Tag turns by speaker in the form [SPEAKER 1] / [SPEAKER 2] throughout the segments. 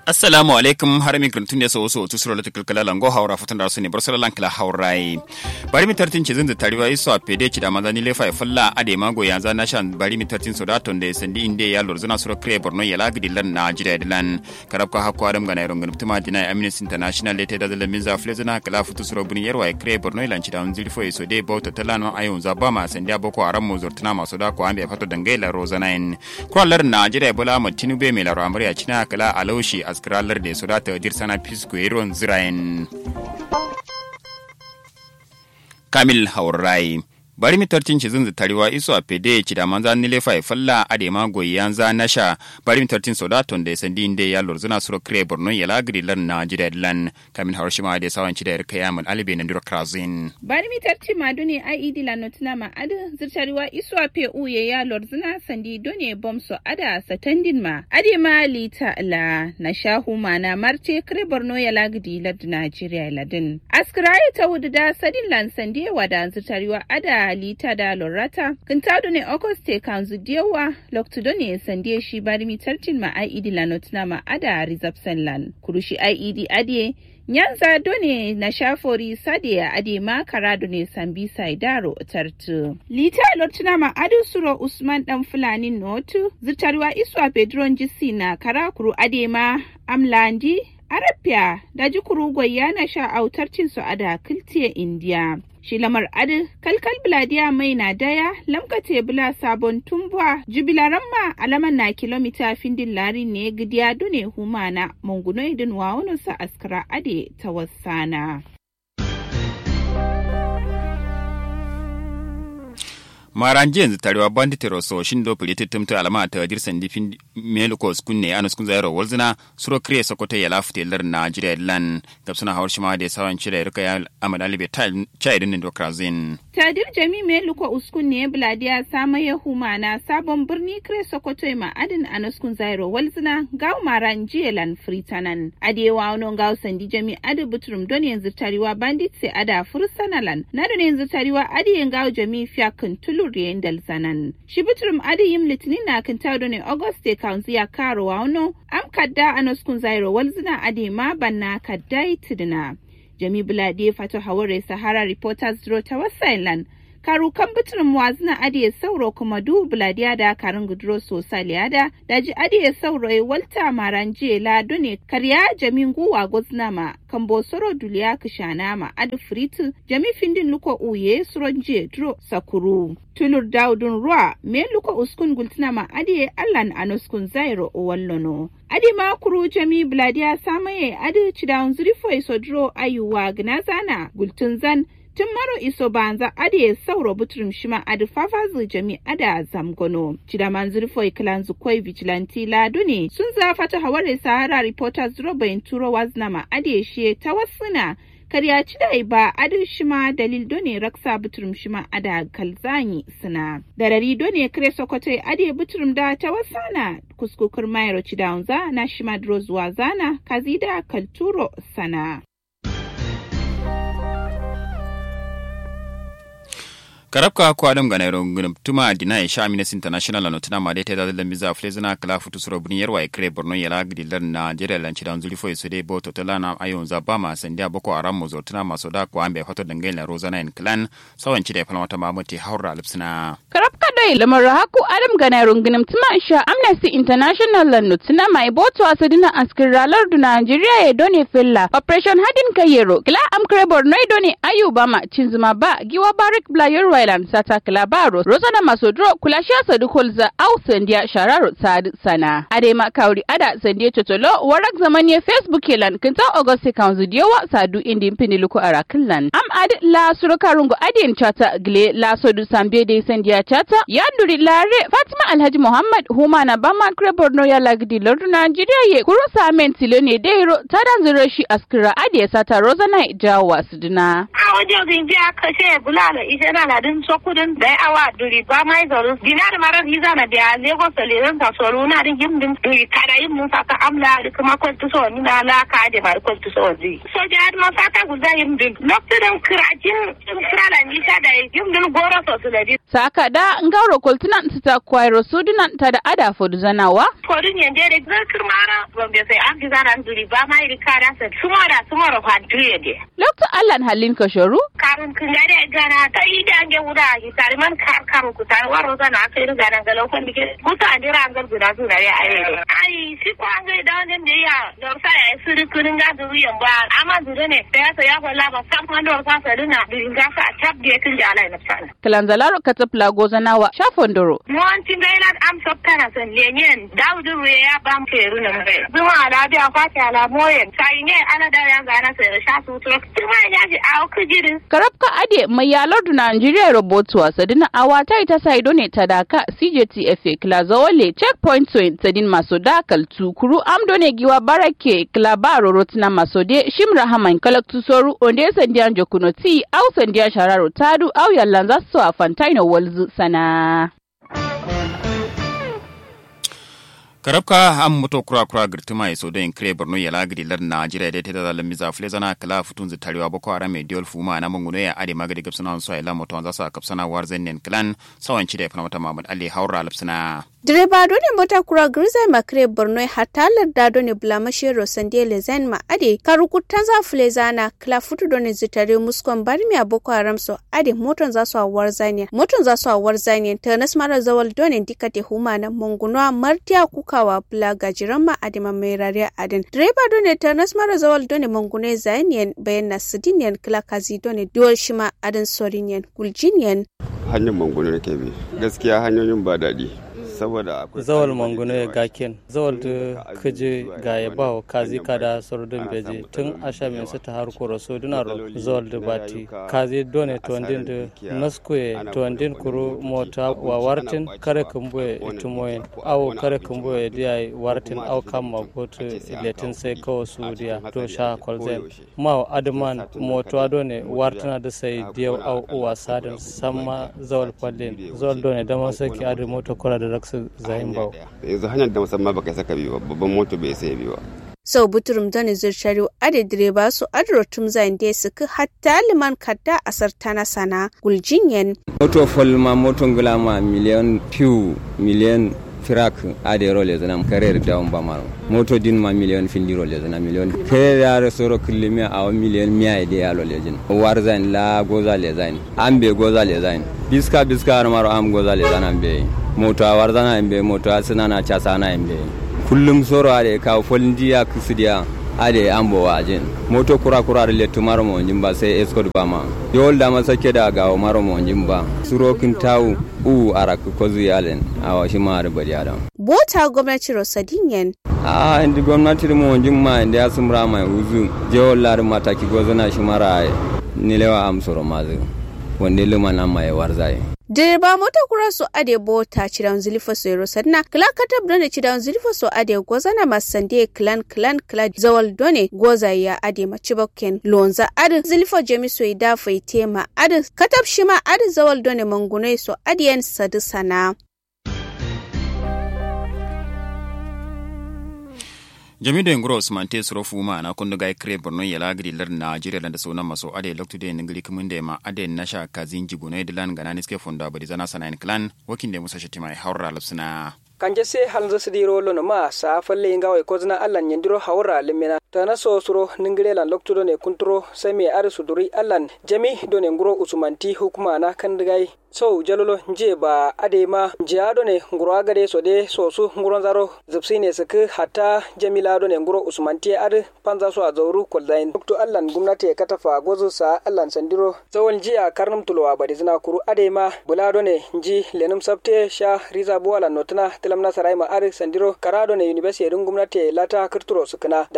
[SPEAKER 1] assalamu alaikum har mi kun tunde so so tu sura latikal kala lango haura fatan da sune barsala lankala haurai bari mi tartin ci zinda tariwa iso a pede ci da manzani lefa ya falla ade mago ya zana shan bari mi tartin so daton da sandi inde ya lor zana sura kre borno ya lagdi lan na jira dilan karab ka hakko adam ga nairon gunum tuma dina amnesty international lete da da min za fle zana kala futu sura buni yarwa ya kre borno lan ci da unzili fo so de bauta talano ayon za ba ma sandi boko aram mo zortuna maso da ko ambe fato dangaila rozana en kwallar na jira bola ma tinube me laro amriya cina kala alaushi askiralar da su data dirsana fisko iron zirayen kamil haurai bari mi tartin ci zunzu tariwa iso a pede ci da manza nile fa falla ade ma goyi yanza nasha bari mi tartin soda ton da sandi inde ya lorzuna suro kre borno ya lagri lan na jida lan kamil harushima ade sawan ci da yarka yaman alibe na dura krazin
[SPEAKER 2] bari mi tartin ma dune IED la notuna ma ade zirtariwa iso a pe uye ya lorzuna sandi done bomso ada satandin ma ade ma lita la na shahu ma na marte kre borno ya lagri lad Najeriya ladin askiraye ta wudu da sadin lan sandi wada zirtariwa ada lita da lorata kintado ne auguste kanzu diyawa loktudo ne sandie shi bari mi tartin ma ied lanotna ma ada rizapsen lan kurushi ied adie nyanza done na shafori sade ade ma karado ne sambi saidaro tartu lita lortuna ma adu suro usman dan fulani notu zitarwa iswa pedron jisi na karakuru ade ma amlandi Arabia da jikuru na sha autar su a da kiltiya Indiya. Shi lamar adi kalkal biladiya mai na daya lamkate bula sabon tumbuwa jubilaran ma alaman na kilomita findin lari ne gidiya dune humana munguno idin wawunusa askara ade ta wasana.
[SPEAKER 1] maran yanzu tarewa bandit roso shin do pili titumta alama ta dirsan difin melukos kunne anus kun zairo walzina suro kre sokoto ya lafute lar na jire lan gabsuna hawar shima da sawan cire rika ya amana libe chai din do krazin
[SPEAKER 2] tadir jami meluko uskun ne bladiya sama ya humana sabon birni kre sokoto ma adin anus kun zairo walzina gaw maran jiye lan fritanan adewa wono gaw sandi jami adu butrum don yanzu tarewa bandit se ada fursanalan na don yanzu tarewa adi gaw jami fiakin tulu lurien dal sanan shibitrum adi yim litinin na kan tawdo ne auguste kaunzi ya karo wano am kadda anos kun zairo walzina adi ma banna kadda itidina jami bulade fato haware sahara reporters dro ta wasailan karu kan bitrin wazina adi ya sauro kuma du buladiya da karin gudro sosai liyada daji adi ya sauro ya walta maran jiya la dune karya jamin guwa gozna ma kan bosoro duliya kishana ma adi fritu jami findin luko uye suron jiya dro sakuru tulur daudun ruwa me luko uskun gultina ma adi allan anuskun zairo wallono adi ma kuru jami buladiya samaye adi cidawun zurifo isodro ayuwa gnazana gultun zan tun maro iso banza ade sauro butrum shima adi fafazu jami ada zamgono cidaman zurfoi kilan zukoi vigilanti ladu ne sun zafata haware sahara reporters robain turo waznama ade she ta wasuna karya ci da ba adi shima dalil done raksa butrum shima ada kalzani suna da rari done kare sokotai ade butrum da ta wasana kuskukur mayro cidaunza na shima drozuwa zana kazida kalturo sana
[SPEAKER 1] karabka ko adam ga nairo ngum tuma dina ya sha minas international no tuna made ta da miza flezina kala futu suro buni yarwa e kre borno yala gidi lar na jere lan ci dan zuri fo so de bo to tala na ayon za ba ma sandia boko aram mo zotuna maso da ko ambe hoto dangai la rozana en clan sawan ci da falma ta mamuti haura lipsina
[SPEAKER 3] karabka dai lamar haku adam ga nairo ngum tuma sha amnesty international lan no tuna mai boto asadina askir ralar du nigeria e doni fella operation hadin kayero kila am kre borno e doni ayuba ma cinzuma ba giwa barik bla yorwa Island sata kilabaro Rosana Masodro kulashia sadu kolza au sandia shararo sad sana. Adema kauri ada sandia totolo warak zamani Facebook elan kinta Auguste kanzu diyowa sadu indi mpini luko arakilan. Am ad la surukarungo adien chata gle la sodu sambie de sandia chata yanduri lare Fatima Alhaji Muhammad huma na bama kre borno ya lagdi lordu Nigeria ye kuro samen silone deiro tadan zurashi askira adie sata Rosana jawa suduna.
[SPEAKER 4] A wajen zinji aka ce bulala ishe na ladin din sokudin da awa duri ba mai zaru dinar marar hiza na da lagos da leran ta soro na din yin din duri kada yin mun saka amla da kuma kwaltu so ni na la ka da bar kwaltu so zi so da har ma saka guda yin din lokacin kirajin kirala ni ta da yin din goro so su da di
[SPEAKER 3] saka da ngauro kultunan ta kwairo sudunan ta da ada fodu zanawa
[SPEAKER 4] kodin yanje da zakir mara ban bai sai an giza na duri ba mai rikada sa sumara sumara kwantuye de
[SPEAKER 3] lokacin allan halin kashoru
[SPEAKER 4] karun kun gare gana ta yi da ange wuda ki tare man kar kar ku tare waro zana kai riga nan ga lokon dike muta an dira an guda su da ya aye ai si ko an ga da wannan da ya da sa ya siri kun ga du yan ba amma dure ne da ya sa ya wala ba sam man da sa sa dina din ga sa tab da kin da alai nafsa
[SPEAKER 3] kalanzalaro katapla gozanawa shafondoro
[SPEAKER 4] mon tin ga ila am sabtana san lenyen dawudu ya bam ke runa mbe zuma ala bi akwati ala moyen sai ne ana da ya ga na sai sha su to kuma ya ji a kujirin
[SPEAKER 3] karabka ade mai yalar da Najeriya robotu wasa dina awata ita saido ne ta daka CJTFA Klazawale checkpoint to tadin masoda kaltu kuru amdo ne giwa barake klabaro rotina masode shimra haman kalaktu soru onde sandiyan jokunoti au sandiyan shararo tadu au yallanza so a fantaino walzu sana.
[SPEAKER 1] karabka am moto kura kura girtima ya sodo in kire borno ya lagiri lar najeriya da ta zalan miza fule zana kala futun zu tarewa boko haram mai diol fuma na munguno ya ade magadi gabsana so ila moto wanza sa kapsana war zennen clan sawan ci da fana mata mamad ali haura lapsana
[SPEAKER 5] direba dole mota kura grizai makre borno hatta larda dole blamashi rosande lezen ma ade karukutan za fule zana kala futu dole zitare muskon barmi a boko haram so ade moton za su awar zaniya moton za su awar zaniya ta nasmara zawal dole dikate huma na munguno martiya kukawa bula gajiran ma adima mai rariya adin direba dole ta nasmara zawal dole munguno zaniyan bayan na sidiniyan kala kazi dole duwal shima adin soriniyan guljiniyan
[SPEAKER 6] hanyar manguno ke bi gaskiya hanyoyin ba daɗi saboda akwai
[SPEAKER 7] zawal manguno ya gaken zawal da kaje ga ya bawo kazi kada sordin beje tun asha min sita har koro so dinaro zawal da bati kazi done to andin da naskuye to andin kuro mota wa wartin kare kumbuye itumoyen awo kare kumbuye diya wartin aw kamma goto letin sai kawo su diya to sha kolzen ma adman moto adone wartina da sai diya aw uwa sadin samma zawal pallin zawal done da masaki adu moto kora da raksu zayin bau
[SPEAKER 6] yanzu hanyar da musamman baka saka biyu babban moto bai sai biyu
[SPEAKER 5] sau buturum dani zirshariu ade direba su adro tum zain de suka hatta liman kadda asar tana sana guljinyen
[SPEAKER 8] moto folma moto ngulama miliyan piu miliyan firak ade role zana karer down bamaro moto din ma million findi role zana million karer yare soro kilimi a million miya ide ya role jin war zain la goza le zain ambe goza le zain biska biska har maro am goza le zana be moto a war zana ambe moto a sinana cha sana ambe kullum soro ade ka folndiya kusidiya ade ambo wajin moto kura kura da letu maro mo jimba sai escort bama yol da masake da gawo maro mo jimba suro kin tawu u arak ko zuyalen awa shi ma da bari adam
[SPEAKER 5] bota gwamnati rosadinyen
[SPEAKER 8] a indi gwamnati mo jimma inda ya sumra mai uzu jewol lar mataki gozana shi mara nilewa am soro mazu wanda luma na mai warzai
[SPEAKER 5] direba mota kura su ade bota cidan zilifa su yaro sanna kila katab done cidan zilifa su ade gozana masande klan klan kla zawal done goza ya ade macibakken lonza ade zilifa jemi su ida faitema ade katab shima ade zawal done mangunai su ade yan sadu sana
[SPEAKER 1] jami da ngoro usman te suro fuma na kundu gai kre borno ya lagri lar nigeria da sona maso ade loktu de ngili kumun de ma ade nasha kazin jigune de lan gana niske fonda bari zana sana clan wakin de musa shatima haura lapsuna
[SPEAKER 9] kanje se halzo sidiro lono ma sa falle inga way kozna allan nyandiro hawra limena tana so suro ningire lan loktu do ne kuntro semi ar suduri allan jami do ne nguro usumanti hukuma na kandigai so jalolo nje ba adema jiado ne nguro agade so de so su nguro zaro zipsi ne suku hatta jamila do ne nguro usmanti ad panza so azauru koldain dokto allan gumnati katafa gozu sa allan sandiro zawon jiya karnum tulwa badi zina kuru adema bulado ne nji lenum sabte sha riza buwala notuna tilamna sarai ma ad sandiro karado ne university dun gumnati lata kirturo sukuna daji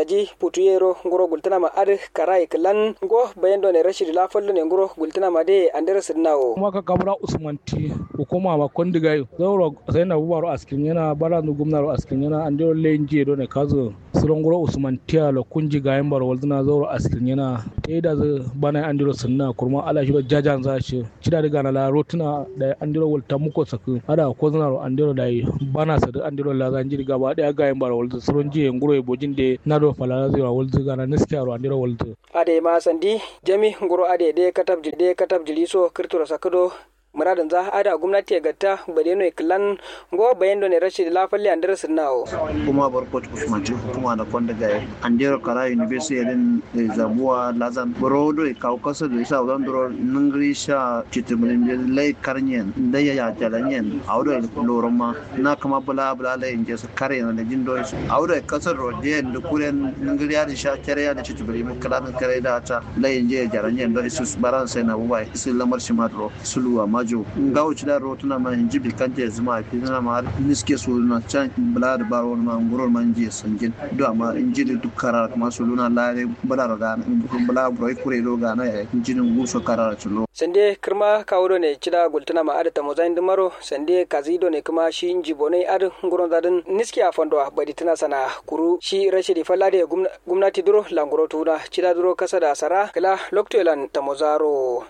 [SPEAKER 9] putuyero ngoro gultana ma ad karai klan go bayan do ne rashid la fallo ne ngoro gultana ma de andere sidnawo
[SPEAKER 10] kuma ka kabura usmanti hukuma ma kondiga zauro sai na bubaro askin yana bara nu gumnaro askin yana andiro lenje do ne kazo suron ngoro usmanti alo kunji ga yan baro waltana zauro askin yana te da bana andiro sunna kurma ala shi jajan za shi cida daga na la rotuna da andiro walta muko saku ada ko zanaro andiro da bana sa da andiro la zanjiri gaba daya ga yan baro walta suron je ngoro e bojin de nado fala zira walta gana niskiaro andiro walta
[SPEAKER 9] ade ma sandi jami ngoro ade de katab de katab jiliso kirturo sakado muradin za ada gwamnati ya gata bade no klan go bayan do ne rashid la falle andar sunnawo
[SPEAKER 11] kuma barkot usman kuma da konda ga andero kara university yadin zabuwa lazan borodo e kaw kasa do isa wadon doro nungri sha chitumulin de lay karnyen da ya ya jalanyen awdo e loroma na kama bula bula lay inje sa kare na da jindo awdo e kasa ro de ndu kuren nungri ya sha kare ya da chitumulin kala kare da ta lay inje jalanyen do isus baran sai na bubai isu lamar shimadro suluwa ma majo nga wuce da rotuna ma hinji bi kan je zuma fi na ma niske su na can bala da baro ma nguror man je sanjin do amma inji da duk karar kuma su luna lare bala da bala bro kure do ga na inji din guso karar chulo
[SPEAKER 9] sande kirma kawdo ne cida gultuna ma adata mozain dumaro sande kazido ne kuma shi inji bonai ad nguron zadin niske a fondo badi tana sana kuru shi rashidi falade gumnati duro languro tuna cida duro kasa da sara kala loktolan tamozaro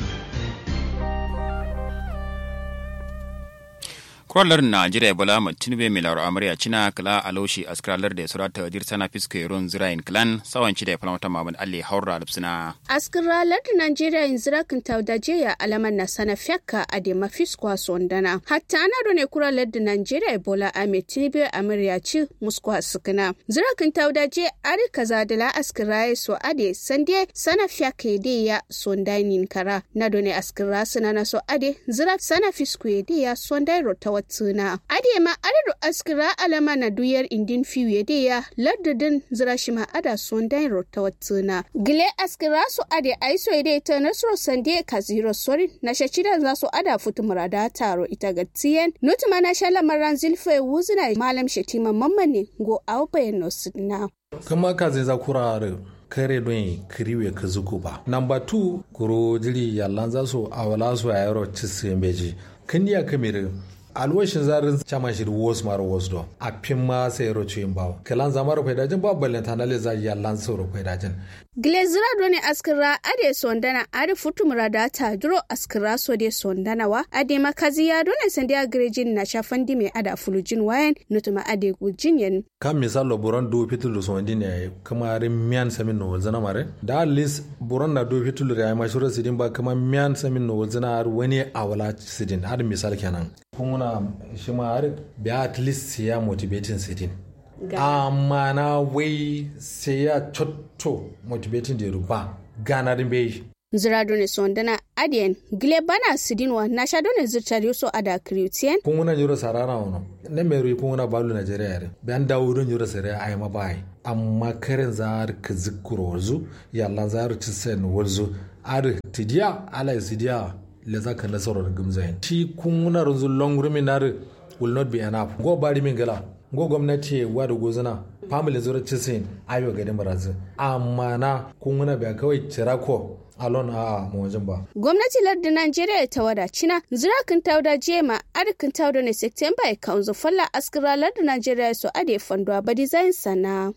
[SPEAKER 1] kurallar najeriya bola tinubu mai laro amarya cina kala aloshi askralar da surata dir sana fisko yaron zirayin klan sawan ci da falamata mamad alle haura lupsina
[SPEAKER 5] askralar da najeriya in zira kan taudaje ya alaman na sana fyakka a da mafisko sondana hatta ana da ne kurallar da najeriya bola ame tinubu amarya ci musko sukuna zira kan taudaje ari kaza da la askraye so ade sande sana fyakka de ya sondainin kara na da ne askra suna na so ade zira sana fisko de ya sondai rota tuna adema adadu askira alama na duyar indin fiye da ya lardadin zirashima ada son dan rota tuna gile askira su ade aiso ide ta nasro sande ka zero sori na shachida za su ada futu murada taro ita ga tiyen nutuma na shala maran zilfe wuzina malam shetima mamman go aupe no sidna
[SPEAKER 12] kama ka zai za kurare kare don kiriwe ka zuku ba namba 2 kuro jiri yallan za su awala su a yaro cisin beji kan ya kamere alwashin zarin chama shi wos maro wos do a pin ma sai ro chuin bawo kalan zamar fai dajin ba ballen tanale za ya lan so ro fai dajin
[SPEAKER 5] glezira do ne askira ade sondana ade futum radata duro askira so de sondana wa ade makazi ya do ne sande agrejin na shafandi me ada fulujin wayan nutuma ade gujin yen
[SPEAKER 12] kan misalo buron do fitul so ndine kama rin miyan samin no zana mare da at least buron na do fitul ya ma shura sidin ba kama miyan samin no zana har wani awala sidin har misal kenan kuna shi ma har biya at least ya motivating sitin amma na wai sai ya cotto motivating da ruba gana din bai
[SPEAKER 5] zira done sondana adien gile bana sidinwa na sha done zirtar yuso ada kriutien
[SPEAKER 12] kunguna nyuro sarara wono ne meru kunguna balu nigeria yare ban dawo don nyuro sare ai ma bai amma karen zar ka zikuro warzu yalla zar ci sen warzu ar tidiya ala sidiya le za ka nasarar gumzayin shi kunguna runzu long ruminar will not be enough go bari min gala go gwamnati wa da gozuna family zura cisin ayo gadin barazu amma na kunguna bai kawai cirako alon a mawajin ba.
[SPEAKER 5] Gwamnati lardin Najeriya ta wadaci na zirakin tauda jema arkin tauda ne September ya kaunzu falla askira lardin Najeriya su ade fanduwa ba design sana.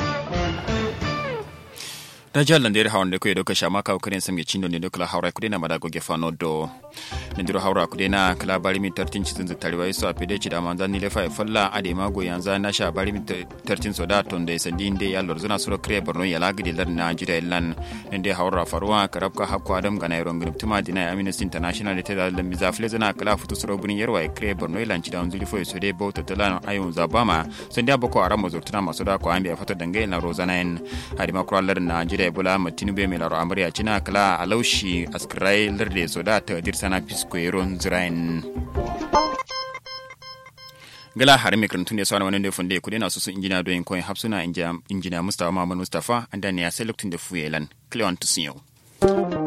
[SPEAKER 1] da jalla nder hawnde ko e ɗo ko chama kaw karen samge cinɗo nde kala hawra kuɗe na maɗa goge fano do ne ndiro hawra kuɗe na kala bari mi tartin citin zo tari so apede ci dama zan nile fa falla ade mago yanza na sha bari mi tartin so da ton de sandi nde ya lor zuna sura kre borno ya lagidi lar na jira lan nde hawra farwa karabka hakko adam gana yoro ngir tuma dina amnesty international te da lambi za fle zana kala futu sura buni yarwa e kre borno lan ci da zuli fo so de bauta talan ayun zabama sandi aboko aramo zurtuna masoda ko ambe fata dangai na rozana en hadi makro lar na jira ebola matinu mai laro amarya cina kala a laushi askirai larde soda ta dirsana fisko yaron zirain gala har mai karantun da sauran wani da funde kudi na susu injina doyin koyin hapsuna injina mustafa mamman mustafa an da ne ya sai lokacin da fuyelan cleon tusiyo.